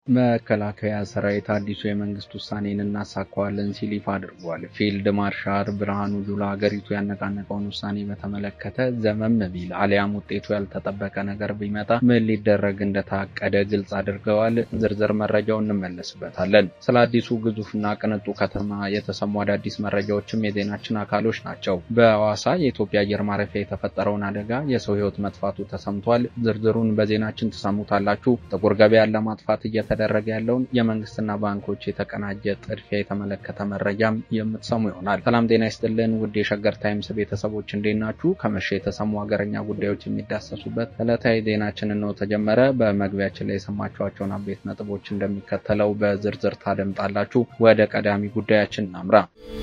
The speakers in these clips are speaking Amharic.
መከላከያ ሰራዊት አዲሱ የመንግስት ውሳኔን እናሳካዋለን ሲል ይፋ አድርጓል። ፊልድ ማርሻል ብርሃኑ ጁላ ሀገሪቱ ያነቃነቀውን ውሳኔ በተመለከተ ዘመም ቢል አሊያም ውጤቱ ያልተጠበቀ ነገር ቢመጣ ምን ሊደረግ እንደታቀደ ግልጽ አድርገዋል። ዝርዝር መረጃው እንመለስበታለን። ስለ አዲሱ ግዙፍና ቅንጡ ከተማ የተሰሙ አዳዲስ መረጃዎችም የዜናችን አካሎች ናቸው። በሐዋሳ የኢትዮጵያ አየር ማረፊያ የተፈጠረውን አደጋ የሰው ሕይወት መጥፋቱ ተሰምቷል። ዝርዝሩን በዜናችን ትሰሙታላችሁ። ጥቁር ገበያን ለማጥፋት እየተ ደረገ ያለውን የመንግስትና ባንኮች የተቀናጀ ጥድፊያ የተመለከተ መረጃም የምትሰሙ ይሆናል። ሰላም ጤና ይስጥልን ውድ የሸገር ታይምስ ቤተሰቦች እንዴት ናችሁ? ከመሸ የተሰሙ ሀገረኛ ጉዳዮች የሚዳሰሱበት ዕለታዊ ዜናችንን ነው ተጀመረ። በመግቢያችን ላይ የሰማችኋቸውን አበይት ነጥቦች እንደሚከተለው በዝርዝር ታደምጣላችሁ። ወደ ቀዳሚ ጉዳያችን እናምራ።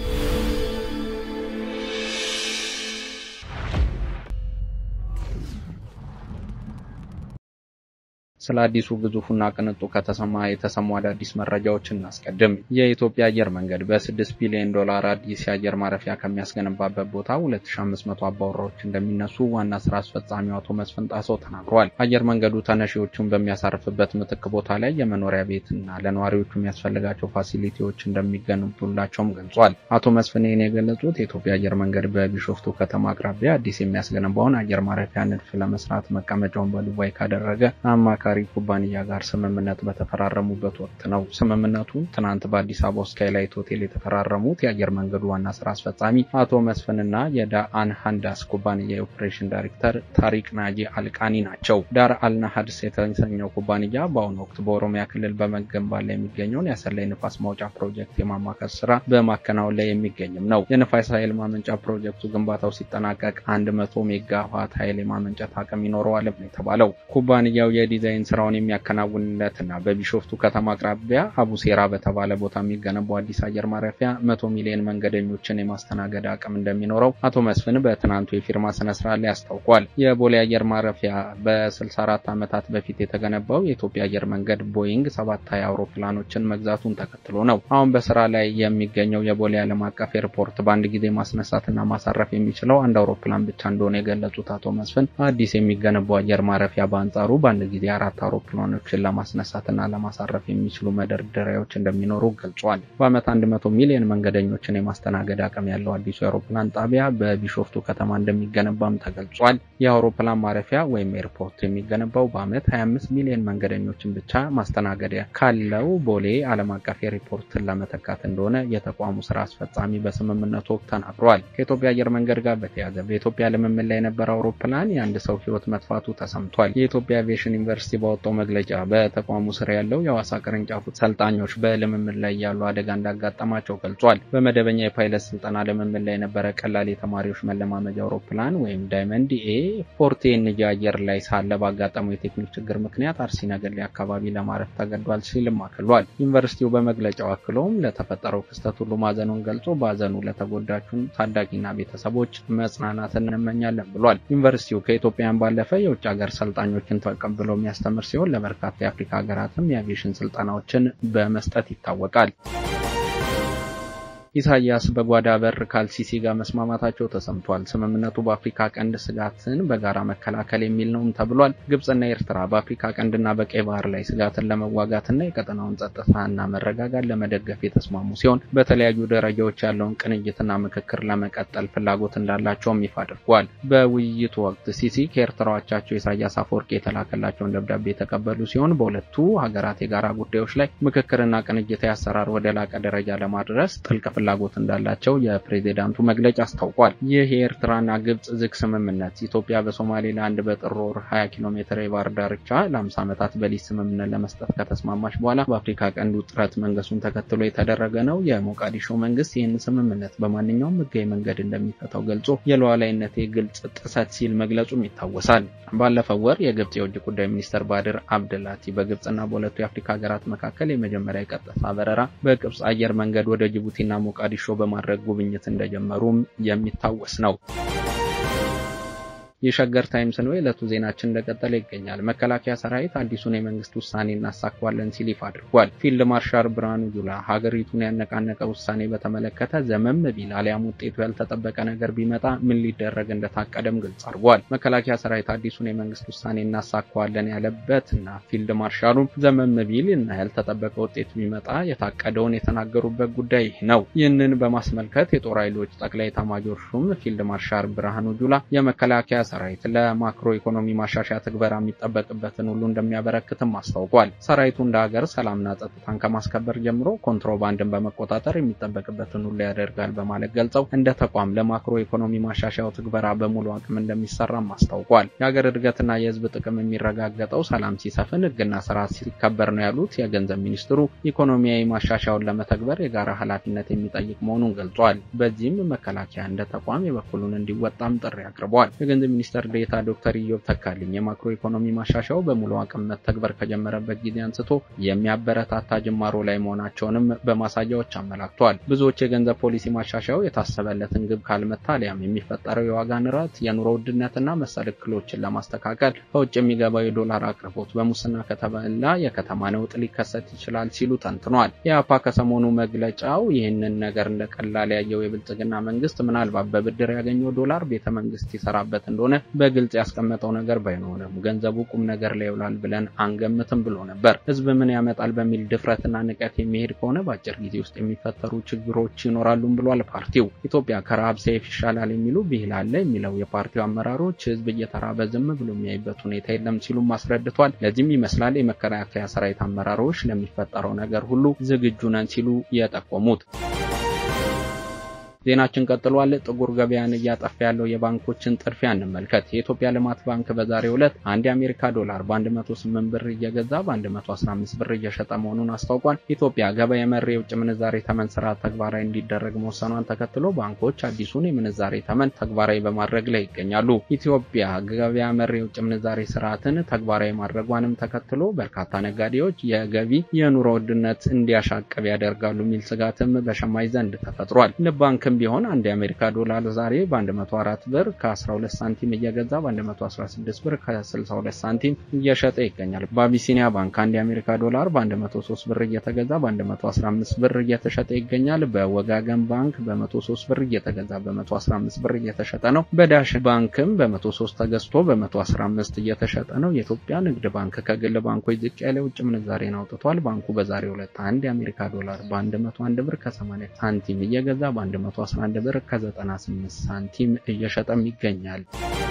ስለ አዲሱ ግዙፉና ቅንጡ ከተማ የተሰሙ አዳዲስ መረጃዎችን እናስቀድም። የኢትዮጵያ አየር መንገድ በ6 ቢሊዮን ዶላር አዲስ የአየር ማረፊያ ከሚያስገነባበት ቦታ 2500 አባወራዎች እንደሚነሱ ዋና ስራ አስፈጻሚው አቶ መስፍን ጣሰው ተናግረዋል። አየር መንገዱ ተነሺዎቹን በሚያሳርፍበት ምትክ ቦታ ላይ የመኖሪያ ቤትና ለነዋሪዎቹ የሚያስፈልጋቸው ፋሲሊቲዎች እንደሚገነቡላቸውም ገልጿል። አቶ መስፍን ይህን የገለጹት የኢትዮጵያ አየር መንገድ በቢሾፍቱ ከተማ አቅራቢያ አዲስ የሚያስገነባውን አየር ማረፊያ ንድፍ ለመስራት መቀመጫውን በዱባይ ካደረገ አማካ ተሽከርካሪ ኩባንያ ጋር ስምምነት በተፈራረሙበት ወቅት ነው። ስምምነቱን ትናንት በአዲስ አበባ ስካይላይት ሆቴል የተፈራረሙት የአየር መንገዱ ዋና ስራ አስፈጻሚ አቶ መስፍንና የዳአን ሃንዳስ ኩባንያ የኦፕሬሽን ዳይሬክተር ታሪክ ናጂ አልቃኒ ናቸው። ዳር አልናሀድስ የተሰኘው ኩባንያ በአሁኑ ወቅት በኦሮሚያ ክልል በመገንባት ላይ የሚገኘውን የአሰላይ ንፋስ ማውጫ ፕሮጀክት የማማከር ስራ በማከናወን ላይ የሚገኝም ነው። የንፋስ ኃይል ማመንጫ ፕሮጀክቱ ግንባታው ሲጠናቀቅ አንድ መቶ ሜጋዋት ኃይል የማመንጨት አቅም ይኖረዋልም ነው የተባለው። ኩባንያው የዲዛይን ስራውን የሚያከናውንለትና በቢሾፍቱ ከተማ አቅራቢያ አቡሴራ በተባለ ቦታ የሚገነባው አዲስ አየር ማረፊያ መቶ ሚሊዮን መንገደኞችን የማስተናገድ አቅም እንደሚኖረው አቶ መስፍን በትናንቱ የፊርማ ስነስርዓት ላይ አስታውቋል። የቦሌ አየር ማረፊያ በ64 ዓመታት በፊት የተገነባው የኢትዮጵያ አየር መንገድ ቦይንግ 720 አውሮፕላኖችን መግዛቱን ተከትሎ ነው። አሁን በስራ ላይ የሚገኘው የቦሌ ዓለም አቀፍ ኤርፖርት በአንድ ጊዜ ማስነሳትና ማሳረፍ የሚችለው አንድ አውሮፕላን ብቻ እንደሆነ የገለጹት አቶ መስፍን አዲስ የሚገነባው አየር ማረፊያ በአንጻሩ በአንድ ጊዜ አራት አውሮፕላኖችን ለማስነሳትና ለማሳረፍ የሚችሉ መደርደሪያዎች እንደሚኖሩ ገልጿል። በዓመት 100 ሚሊዮን መንገደኞችን የማስተናገድ አቅም ያለው አዲሱ የአውሮፕላን ጣቢያ በቢሾፍቱ ከተማ እንደሚገነባም ተገልጿል። የአውሮፕላን ማረፊያ ወይም ኤርፖርት የሚገነባው በዓመት 25 ሚሊዮን መንገደኞችን ብቻ ማስተናገድ ካለው ቦሌ ዓለም አቀፍ ኤርፖርትን ለመተካት እንደሆነ የተቋሙ ስራ አስፈጻሚ በስምምነቱ ወቅት ተናግረዋል። ከኢትዮጵያ አየር መንገድ ጋር በተያያዘ በኢትዮጵያ ልምምድ ላይ የነበረ አውሮፕላን የአንድ ሰው ሕይወት መጥፋቱ ተሰምቷል። የኢትዮጵያ አቪዬሽን ዩኒቨርሲቲ ባወጣው መግለጫ በተቋሙ ስር ያለው የሐዋሳ ቅርንጫፉ ሰልጣኞች በልምምድ ላይ ያሉ አደጋ እንዳጋጠማቸው ገልጿል። በመደበኛ የፓይለት ስልጠና ልምምድ ላይ የነበረ ቀላል የተማሪዎች መለማመጃ አውሮፕላን ወይም ዳይመንድ ኤ ፎርቴንጂ አየር ላይ ሳለ ባጋጠመው የቴክኒክ ችግር ምክንያት አርሲ ነገሌ አካባቢ ለማረፍ ተገዷል ሲልም አክሏል። ዩኒቨርሲቲው በመግለጫው አክሎም ለተፈጠረው ክስተት ሁሉ ማዘኑን ገልጾ በሀዘኑ ለተጎዳቹን ታዳጊና ቤተሰቦች መጽናናትን እንመኛለን ብሏል። ዩኒቨርሲቲው ከኢትዮጵያን ባለፈ የውጭ ሀገር ሰልጣኞችን ተቀብሎ የሚያስተምር ሲሆን ለበርካታ የአፍሪካ ሀገራትም የአቪዬሽን ስልጠናዎችን በመስጠት ይታወቃል። ኢሳያስ በጓዳ በር ከአልሲሲ ጋር መስማማታቸው ተሰምቷል። ስምምነቱ በአፍሪካ ቀንድ ስጋትን በጋራ መከላከል የሚል ነውም ተብሏል። ግብጽና ኤርትራ በአፍሪካ ቀንድና በቀይ ባህር ላይ ስጋትን ለመዋጋትና የቀጠናውን ጸጥታና መረጋጋት ለመደገፍ የተስማሙ ሲሆን በተለያዩ ደረጃዎች ያለውን ቅንጅትና ምክክር ለመቀጠል ፍላጎት እንዳላቸውም ይፋ አድርጓል። በውይይቱ ወቅት ሲሲ ከኤርትራ አቻቸው ኢሳያስ አፈወርቂ የተላከላቸውን ደብዳቤ የተቀበሉ ሲሆን በሁለቱ ሀገራት የጋራ ጉዳዮች ላይ ምክክርና ቅንጅታዊ አሰራር ወደ ላቀ ደረጃ ለማድረስ ጥልቅ ፍላጎት እንዳላቸው የፕሬዚዳንቱ መግለጫ አስታውቋል። ይህ የኤርትራና ግብጽ ዝግ ስምምነት ኢትዮጵያ በሶማሌላንድ በጥር ወር 20 ኪሎ ሜትር የባህር ዳርቻ ለ50 ዓመታት በሊዝ ስምምነት ለመስጠት ከተስማማች በኋላ በአፍሪካ ቀንድ ውጥረት መንገሱን ተከትሎ የተደረገ ነው። የሞቃዲሾ መንግስት ይህን ስምምነት በማንኛውም ህጋዊ መንገድ እንደሚፈታው ገልጾ የሉዓላዊነት ግልጽ ጥሰት ሲል መግለጹም ይታወሳል። ባለፈው ወር የግብጽ የውጭ ጉዳይ ሚኒስትር ባድር አብደላቲ በግብጽና በሁለቱ የአፍሪካ ሀገራት መካከል የመጀመሪያ የቀጥታ በረራ በግብጽ አየር መንገድ ወደ ጅቡቲና ሞቃዲሾ በማድረግ ጉብኝት እንደጀመሩም የሚታወስ ነው። የሸገር ታይምስ ነው። የዕለቱ ዜናችን እንደቀጠለ ይገኛል። መከላከያ ሰራዊት አዲሱን የመንግስት ውሳኔ እናሳካዋለን ሲል ይፋ አድርጓል። ፊልድ ማርሻል ብርሃኑ ጁላ ሀገሪቱን ያነቃነቀ ውሳኔ በተመለከተ ዘመም ቢል አሊያም ውጤቱ ያልተጠበቀ ነገር ቢመጣ ምን ሊደረግ እንደታቀደም ግልጽ አድርጓል። መከላከያ ሰራዊት አዲሱን የመንግስት ውሳኔ እናሳካዋለን ያለበት እና ፊልድ ማርሻሉም ዘመም ቢል እና ያልተጠበቀ ውጤት ቢመጣ የታቀደውን የተናገሩበት ጉዳይ ነው። ይህንን በማስመልከት የጦር ኃይሎች ጠቅላይ ኤታማዦር ሹም ፊልድ ማርሻል ብርሃኑ ጁላ የመከላከያ ሰራዊት ለማክሮ ኢኮኖሚ ማሻሻያ ትግበራ የሚጠበቅበትን ሁሉ እንደሚያበረክትም አስታውቋል። ሰራዊቱ እንደ ሀገር ሰላምና ጸጥታን ከማስከበር ጀምሮ ኮንትሮባንድን በመቆጣጠር የሚጠበቅበትን ሁሉ ያደርጋል በማለት ገልጸው እንደ ተቋም ለማክሮ ኢኮኖሚ ማሻሻያው ትግበራ በሙሉ አቅም እንደሚሰራም አስታውቋል። የሀገር እድገትና የህዝብ ጥቅም የሚረጋገጠው ሰላም ሲሰፍን፣ ህግና ስርዓት ሲከበር ነው ያሉት የገንዘብ ሚኒስትሩ ኢኮኖሚያዊ ማሻሻያውን ለመተግበር የጋራ ኃላፊነት የሚጠይቅ መሆኑን ገልጿል። በዚህም መከላከያ እንደ ተቋም የበኩሉን እንዲወጣም ጥሪ አቅርበዋል። የገንዘብ ሚኒስትር ዴኤታ ዶክተር ኢዮብ ተካልኝ የማክሮ ኢኮኖሚ ማሻሻያው በሙሉ አቅም መተግበር ከጀመረበት ጊዜ አንስቶ የሚያበረታታ ጅማሮ ላይ መሆናቸውንም በማሳያዎች አመላክተዋል። ብዙዎች የገንዘብ ፖሊሲ ማሻሻያው የታሰበለትን ግብ ካልመታ አሊያም የሚፈጠረው የዋጋ ንረት፣ የኑሮ ውድነትና መሰል እክሎችን ለማስተካከል ከውጭ የሚገባው የዶላር አቅርቦት በሙስና ከተበላ የከተማ ነውጥ ሊከሰት ይችላል ሲሉ ተንትኗል። የአፓ ከሰሞኑ መግለጫው ይህንን ነገር እንደ ቀላል ያየው የብልጽግና መንግስት ምናልባት በብድር ያገኘው ዶላር ቤተ መንግስት ይሰራበት እንደሆነ በግልጽ ያስቀመጠው ነገር ባይኖርም ገንዘቡ ቁም ነገር ላይ ይውላል ብለን አንገምትም ብሎ ነበር። ህዝብ ምን ያመጣል በሚል ድፍረትና ንቀት የሚሄድ ከሆነ በአጭር ጊዜ ውስጥ የሚፈጠሩ ችግሮች ይኖራሉም ብሏል። ፓርቲው ኢትዮጵያ ከረሃብ ሰይፍ ይሻላል የሚሉ ብሂል አለ የሚለው የፓርቲው አመራሮች ህዝብ እየተራበ ዝም ብሎ የሚያይበት ሁኔታ የለም ሲሉም አስረድቷል። ለዚህም ይመስላል የመከላከያ ሰራዊት አመራሮች ለሚፈጠረው ነገር ሁሉ ዝግጁ ነን ሲሉ የጠቆሙት። ዜናችን ቀጥሏል። ጥቁር ገበያን እያጠፋ ያለው የባንኮችን ጥድፊያ እንመልከት። የኢትዮጵያ ልማት ባንክ በዛሬው ዕለት አንድ የአሜሪካ ዶላር በ108 ብር እየገዛ በ115 ብር እየሸጠ መሆኑን አስታውቋል። ኢትዮጵያ ገበያ መር የውጭ ምንዛሬ ተመን ስርዓት ተግባራዊ እንዲደረግ መወሰኗን ተከትሎ ባንኮች አዲሱን የምንዛሬ ተመን ተግባራዊ በማድረግ ላይ ይገኛሉ። ኢትዮጵያ ገበያ መር የውጭ ምንዛሬ ስርዓትን ተግባራዊ ማድረጓንም ተከትሎ በርካታ ነጋዴዎች የገቢ የኑሮ ውድነት እንዲያሻቅብ ያደርጋሉ የሚል ስጋትም በሸማች ዘንድ ተፈጥሯል። ባንክ ቢሆን አንድ የአሜሪካ ዶላር ዛሬ በ104 ብር ከ12 ሳንቲም እየገዛ በ116 ብር ከ62 ሳንቲም እየሸጠ ይገኛል። በአቢሲኒያ ባንክ አንድ የአሜሪካ ዶላር በ103 ብር እየተገዛ በ115 ብር እየተሸጠ ይገኛል። በወጋገን ባንክ በ103 ብር እየተገዛ በ115 ብር እየተሸጠ ነው። በዳሽን ባንክም በ103 ተገዝቶ በ115 እየተሸጠ ነው። የኢትዮጵያ ንግድ ባንክ ከግል ባንኮች ዝቅ ያለ ውጭ ምንዛሬን አውጥቷል። ባንኩ በዛሬው ዕለት አንድ የአሜሪካ ዶላር በ101 ብር ከ80 ሳንቲም እየገዛ በ1 11 ብር ከ98 ሳንቲም እየሸጠም ይገኛል።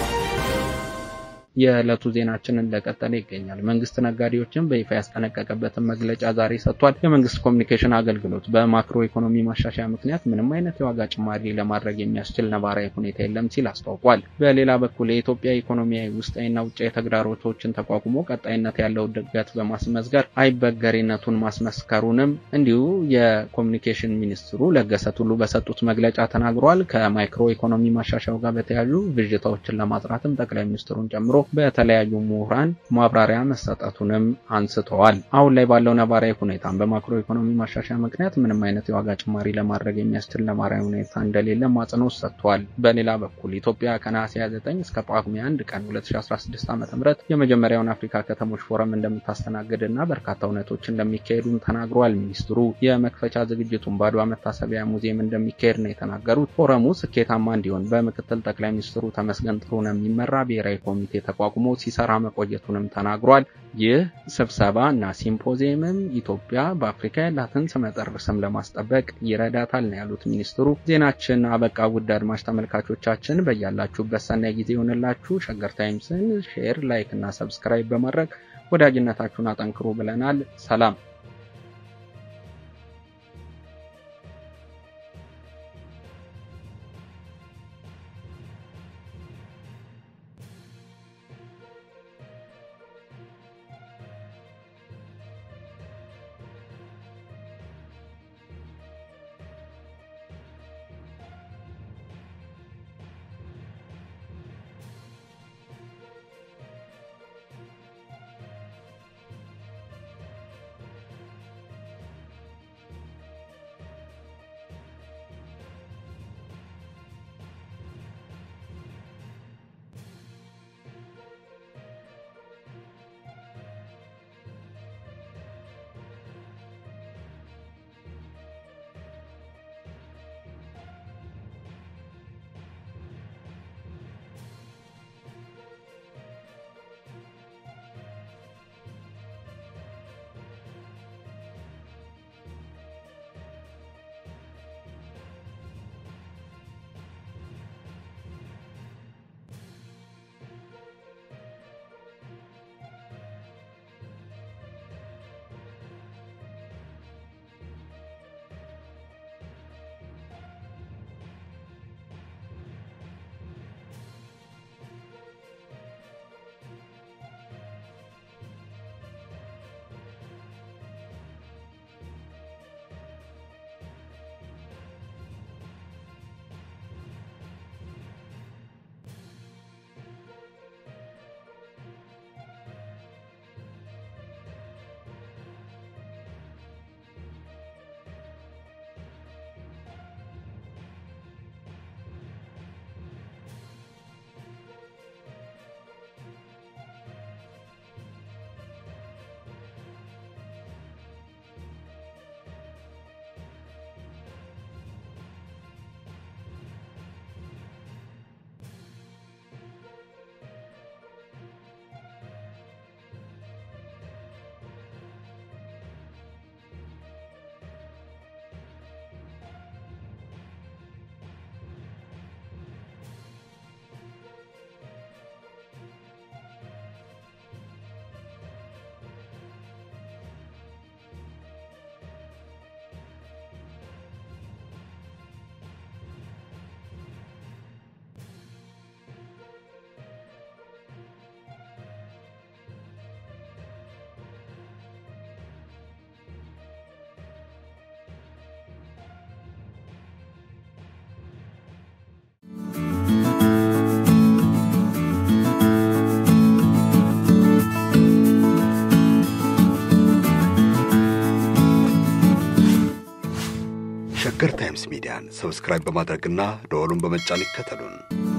የዕለቱ ዜናችን እንደቀጠለ ይገኛል። መንግስት ነጋዴዎችን በይፋ ያስጠነቀቀበትን መግለጫ ዛሬ ሰጥቷል። የመንግስት ኮሚኒኬሽን አገልግሎት በማክሮ ኢኮኖሚ ማሻሻያ ምክንያት ምንም አይነት የዋጋ ጭማሪ ለማድረግ የሚያስችል ነባራዊ ሁኔታ የለም ሲል አስታውቋል። በሌላ በኩል የኢትዮጵያ ኢኮኖሚያዊ ውስጣዊና ውጫዊ ተግዳሮቶችን ተቋቁሞ ቀጣይነት ያለው እድገት በማስመዝገር አይበገሬነቱን ማስመስከሩንም እንዲሁ የኮሚኒኬሽን ሚኒስትሩ ለገሰ ቱሉ በሰጡት መግለጫ ተናግሯል። ከማይክሮ ኢኮኖሚ ማሻሻያው ጋር በተያያዙ ብዥታዎችን ለማጥራትም ጠቅላይ ሚኒስትሩን ጨምሮ በተለያዩ ምሁራን ማብራሪያ መሰጠቱንም አንስተዋል። አሁን ላይ ባለው ነባራዊ ሁኔታም በማክሮ ኢኮኖሚ ማሻሻያ ምክንያት ምንም አይነት የዋጋ ጭማሪ ለማድረግ የሚያስችል ነባራዊ ሁኔታ እንደሌለ አጽንኦት ሰጥተዋል። በሌላ በኩል ኢትዮጵያ ከነሐሴ 29 እስከ ጳጉሜ 1 ቀን 2016 ዓ.ም የመጀመሪያውን አፍሪካ ከተሞች ፎረም እንደምታስተናግድ እና በርካታ እውነቶች እንደሚካሄዱም ተናግረዋል። ሚኒስትሩ የመክፈቻ ዝግጅቱን በአድዋ መታሰቢያ ሙዚየም እንደሚካሄድ ነው የተናገሩት። ፎረሙ ስኬታማ እንዲሆን በምክትል ጠቅላይ ሚኒስትሩ ተመስገን ጥሩነህ የሚመራ ብሔራዊ ኮሚቴ ተቋቁሞ ሲሰራ መቆየቱንም ተናግሯል። ይህ ስብሰባ እና ሲምፖዚየምም ኢትዮጵያ በአፍሪካ ያላትን ስመጥር ስም ለማስጠበቅ ይረዳታል ነው ያሉት ሚኒስትሩ። ዜናችን አበቃ። ውድ አድማጭ ተመልካቾቻችን በያላችሁበት ሰናይ ጊዜ ይሆንላችሁ። ሸገር ታይምስን ሼር፣ ላይክ እና ሰብስክራይብ በማድረግ ወዳጅነታችሁን አጠንክሩ ብለናል። ሰላም ሸገር ታይምስ ሚዲያን ሰብስክራይብ በማድረግና ደወሉን በመጫን ይከተሉን።